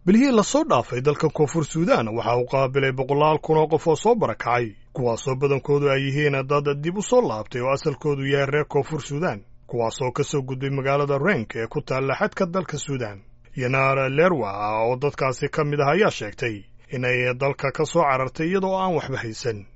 bilihii lasoo dhaafay dalka koonfur suudaan waxa uu qaabilay boqolaal kun oo qof oo soo barakacay kuwaasoo badankoodu ay yihiin dad dib u soo laabtay oo asalkoodu yahay reer koonfur suudaan kuwaasoo ka soo gudbay magaalada renk ee ku taalla xadka dalka suudaan yanaar lerwa oo dadkaasi ka mid ah ayaa sheegtay inay dalka ka soo carartay iyadoo aan waxba haysan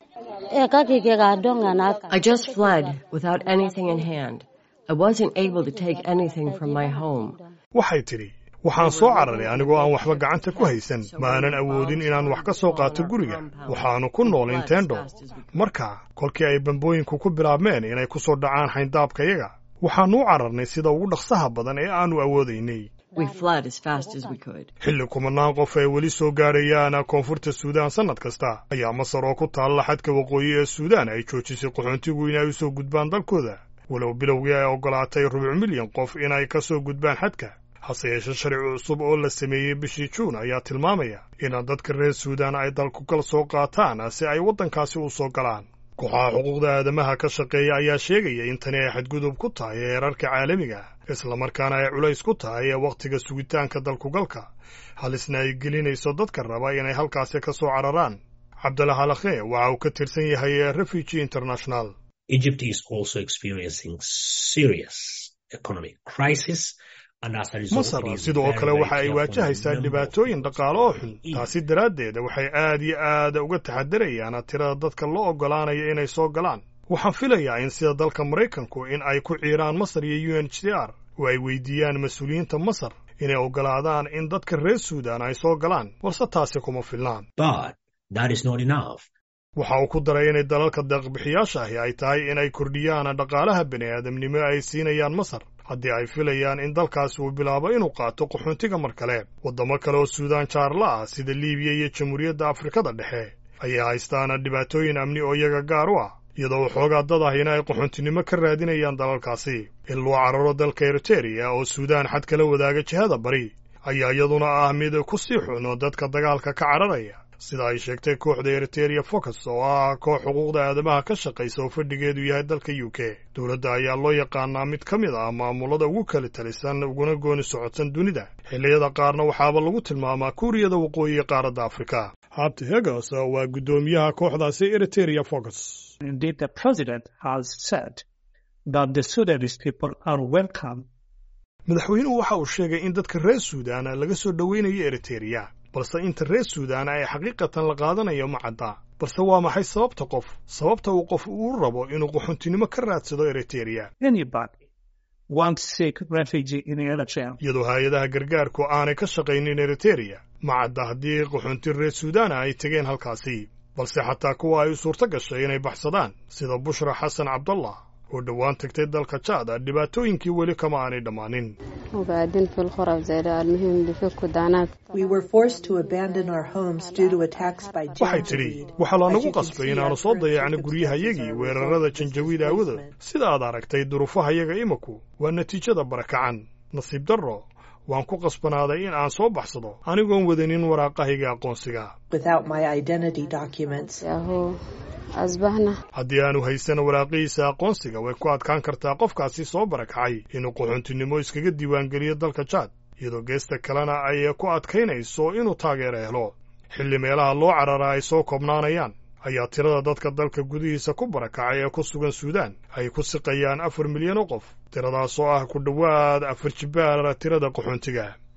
I just fled without anything in hand. I wasn't able to take anything from my home. waxay tidhi waxaan soo cararay anigoo aan waxba gacanta ku haysan ma aanan awoodin inaan wax ka soo qaato guriga waxaannu ku nool intendo marka kolkii ay bambooyinku ku bilaabmeen inay ku soo dhacaan xayndaabkayaga waxaannu u cararnay sida ugu dhaqsaha badan ee aannu awoodaynay We fled as fast as we could. xilli kumanaan qof ay weli soo gaarayaan koonfurta suudaan sannad kasta ayaa masar oo ku taalla xadka waqooyi ee suudaan ay joojisay qaxoontigu inay u soo gudbaan dalkooda walow bilowgii ay oggolaatay rubuc milyan qof inay ka soo gudbaan xadka hase yeeshe sharci cusub oo la sameeyey bishii juun ayaa tilmaamaya in dadka reer suudaan ay dalkugal soo qaataan si ay waddankaasi u soo galaan kooxaha xuquuqda aadamaha ka shaqeeya ayaa sheegaya in tani ay xadgudub ku tahay heerarka caalamiga islamarkaana ay culays ku tahay wakhtiga sugitaanka dalkugalka halisna ay gelinayso dadka raba inay halkaasi ka soo cararaan cabdalla halakhe waxa uu ka tirsan yahay refugee international Egypt is also experiencing serious economic crisis. And as a result, masar it is sidoo very, kale very waxa ay careful waajahaysaa in the number dhibaatooyin of dhaqaale oo xun people taasi daraaddeed waxay aad iyo aad uga taxadarayaan tirada dadka loo oggolaanaya inay soo galaan waxaan filayaa in sida dalka maraykanku in ay ku ciiraan masar iyo u n h r oo ay weydiiyaan mas-uuliyiinta masar inay oggolaadaan in dadka reer suudaan ay soo galaan balse taasi kuma filnaan But that is not enough. waxa uu ku daray inay dalalka deeqbixiyaasha ahi ay tahay inay kordhiyaan dhaqaalaha bini'aadamnimo ay siinayaan masar haddii ay filayaan in dalkaasi uu bilaabo inuu qaato qaxoontiga mar kale waddamo kale oo suudaan jaarla ah sida liibiya iyo jamhuuriyadda afrikada dhexe ayay haystaan dhibaatooyin amni oo iyaga gaar u ah iyadoo waxoogaa dad ahina ay qaxoontinimo ka raadinayaan dalalkaasi in loo cararo dalka eriteria oo suudaan xad kala wadaaga jihada bari ayaa iyaduna ah mid ku sii xuno dadka dagaalka ka cararaya sida ay sheegtay kooxda eriteria focus oo ah koox xuquuqda aadamaha ka shaqaysa oo fadhigeedu yahay dalka u k dowladda ayaa loo yaqaanaa mid ka mid ah maamulada ugu kala talisan uguna gooni socodsan dunida xilliyada qaarna waxaaba lagu tilmaamaa kuuriyada waqooyi qaaradda afrika habti hegos waa guddoomiyaha kooxdaasi eriteria focus Indeed, the president has said that the Sudanese people are welcome madaxweynuhu waxa uu sheegay in dadka reer suudaan laga soo dhoweynayo eriteria balse inta reer suudaan ay xaqiiqatan la qaadanayo ma cadda balse waa maxay sababta qof sababta uu qof uu rabo inuu qaxoontinimo ka raadsado eriteria anybody wants seek refugee in Eritrea. iyadoo hay-adaha gargaarku aanay ka shaqaynin eriteria ma cadda haddii qaxoonti reer suudaana ay tegeen halkaasi balse xataa kuwa ay u suurto gashay inay baxsadaan sida bushra xasan cabdallah oo dhowaan tagtay dalka jaada dhibaatooyinkii weli kama aanay dhammaanin وبعدين في الخرف زي ده المهم بيفكوا دعنات We were forced to abandon our homes due to attacks by waxay tidhi Janjaweed. waxaa lanagu As you can qasbay see, inaannu our soo current dayacno guryahayagii circumstances are weerarada resulting in janjawiid aawadood displacement. sida aad aragtay duruufahayaga imaku waa natiijada barakacan nasiib darro waan ku qasbanaaday in aan soo baxsado anigoon wadanin waraaqahayga aqoonsiga Without my identity documents, اهو اصبحنا haddii aanu haysan waraaqihiisa aqoonsiga way ku adkaan kartaa qofkaasi soo barakacay inuu qaxoontinimo iskaga diiwaangeliyo dalka jaad iyadoo geesta kalena ay ku adkaynayso inuu taageero helo xilli meelaha loo carara ay soo koobnaanayaan ayaa tirada dadka dalka gudihiisa ku barakacay ee ku sugan suudaan ay ku siqayaan afar milyan oo qof tiradaas oo ah ku dhowaad afar jibbaar tirada qaxoontiga